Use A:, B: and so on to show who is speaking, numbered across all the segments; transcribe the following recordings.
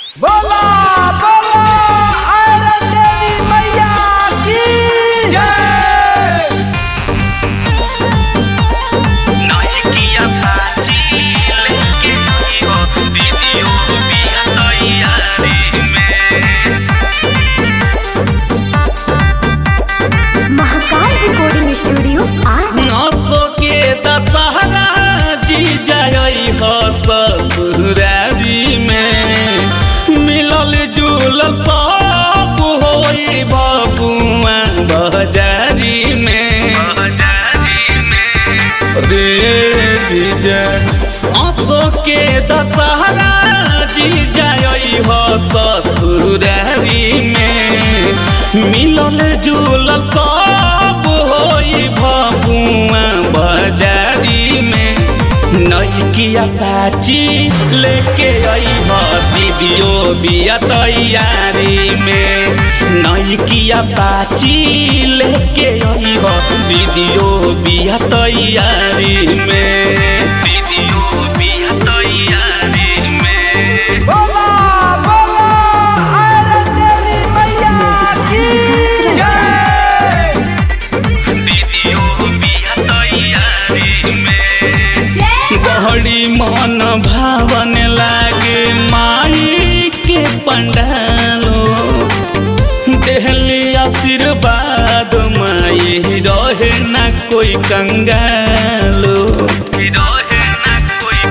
A: बोला बोला आयरन देवी मैया की जय
B: नायकिया पाचिल के हो दीदियो बिया तैयारी में
C: महाकाल रिकॉर्डिंग स्टूडियो आर
B: नसो के दशहरा जी जाई हो ससुरारी में मिलल जुलल सब होई बबुआ बजारी में बजारी में रे जीजा असो के दशहरा जी जाई हो ससुरारी में मिलल जुलल सब होई भबुआ बजारी में नैकिया पाची लेके आई हो दीदियो बिया तैयारी में नैकिया पाची लेके आई हो दीदियो बिया तैयारी में दीदियो बिया तैयारी में
A: बोला बोला आयरन देवी मैया की जय
B: दीदियो बिया तैयारी में बड़ी मन भावन लागे माई के पंडालो देहली आशीर्वाद माई रहे ना कोई कंगालो रहे ना कोई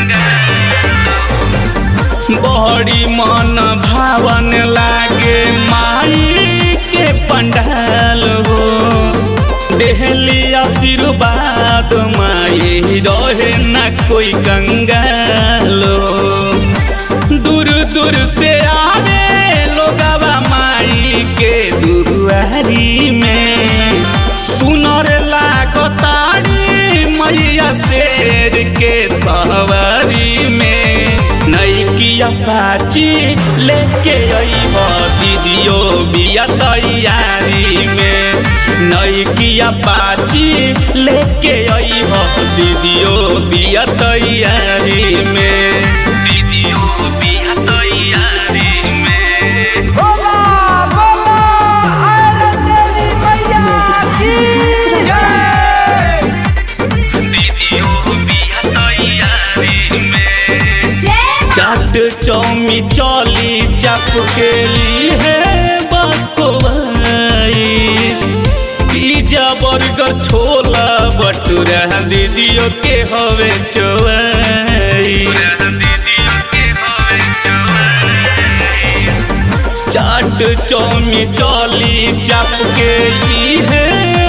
B: कंगालो बड़ी मन भावन लागे माई के पंडाल हो देहली आशीर्वाद माई रहे ना कोई कंगालो दूर दूर से आवे लोगवा माई के दुआरी में सुनर लागतारी मैया शेर के सवारी में नैकिया पाची लेके अइब दीदियो बिया तैयारी में नैकिया पाची लेके अइब दीदियो बिया तैयारी में दीदियो बिया तैयारी में
A: बोला बोला आयरन देवी मैया की जय
B: दीदियो बिया तैयारी में चाट चौमी चौली चप के लिए बकवाइस पिज्जा बर्गर छोला भटूरा दीदियों के हवे चौवाइस दीदियों के हवे चौवाइस चाट चौमी चौली चप के लिए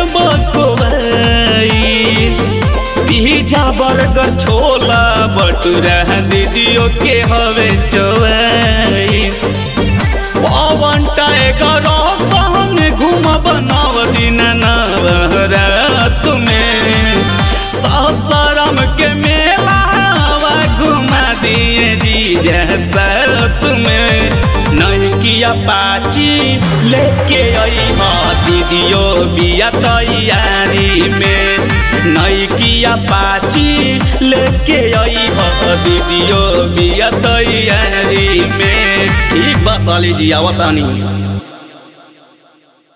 B: बकवाइस पिज्जा बर्गर छोला भटूरा दीदियों के हवे चौवाइस पवन टाइगर संग घूमब नव दिन नवरात में सासाराम के मेला घुमा दिए जी जैसत में नैकिया पाची लेके आई हा दीदियो बिया तैयारी में नैकिया पाची लेके आई हा दीदियो बिया तैयारी में ठीक बा साली जी आवतानी